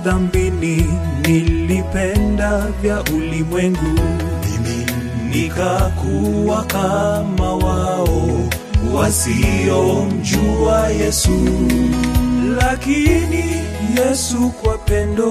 dhambini, nilipenda vya ulimwengu, mimi nikakuwa kama wao wasiomjua Yesu. Lakini Yesu kwa pendo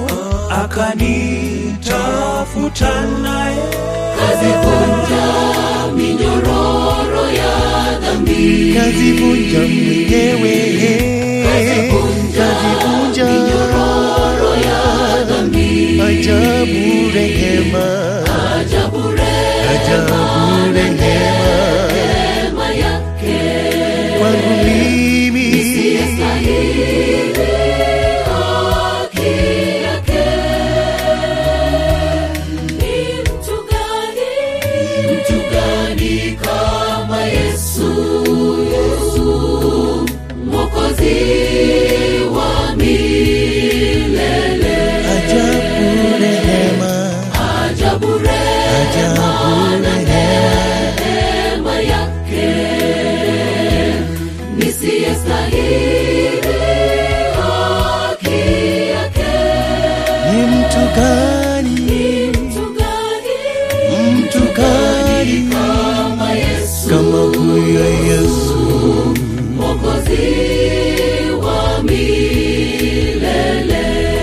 akanitafuta naye kazivunja minyororo ya dhambi kazivunja mwenyewe kazivunja minyororo ya dhambi ajabu rehema ajabu ajabu rehema rehema yake kwangu mimi yastahili haki yake ni mtu gani mtu gani kama Yesu Yesu mwokozi wa milele ajabu rehema ajabu rehema ajabu rehema neema yake nisiyestahili haki yake ni mtu gani mtu gani mtu gani kama Yesu kama huyo Yesu mwokozi wa milele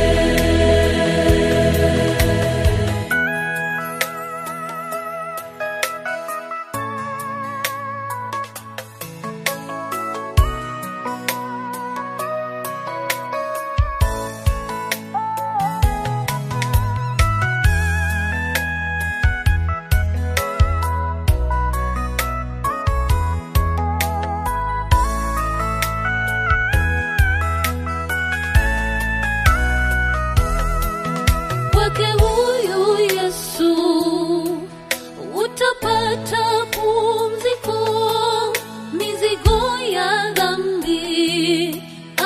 kwake huyu Yesu utapata pumziko, mizigo ya dhambi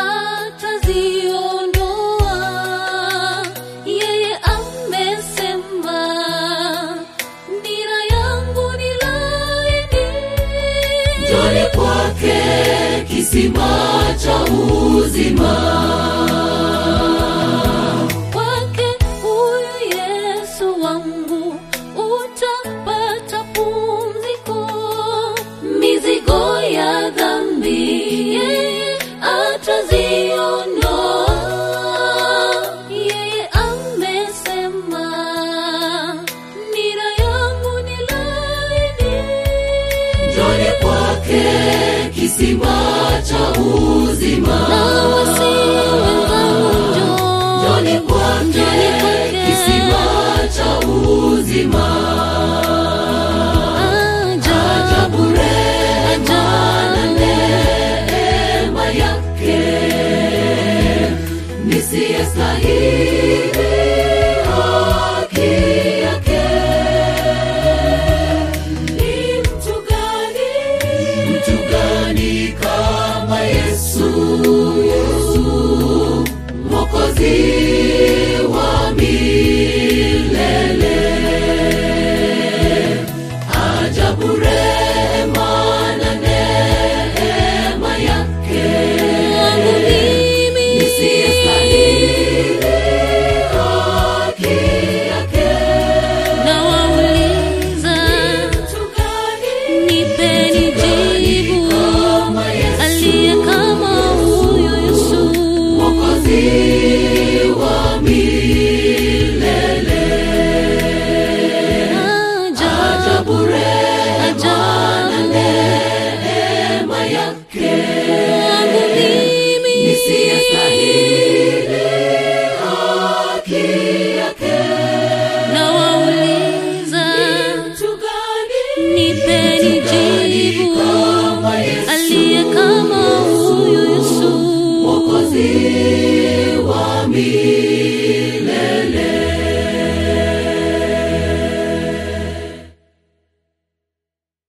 ataziondoa. Yeye amesema nira yangu ni laini, njoni kwake kisima cha uzima kwake huyu Yesu wangu utapata pumziko, mizigo ya dhambi yeye ataziondoa. Yeye amesema nira yangu ni laini, njoni kwake kisima cha uzima na wasiwe wenzangu njoni kwake kisima cha uzima ajabu rehema na neema yake nisiyestahili haki yake ni mtu gani mtu gani kama Yesu Yesu mwokozi wa milele ajabu rehema na neema yake wangu mimi nisiyestahili haki yake na wauliza nipeni jibu aliye kama huyo Yesu mwokozi wa milele ajabu rehema na neema yake wangu mimi nisiyestahili haki yake na wauliza nipeni jibu aliye kama huyu Yesu mwokozi wa milele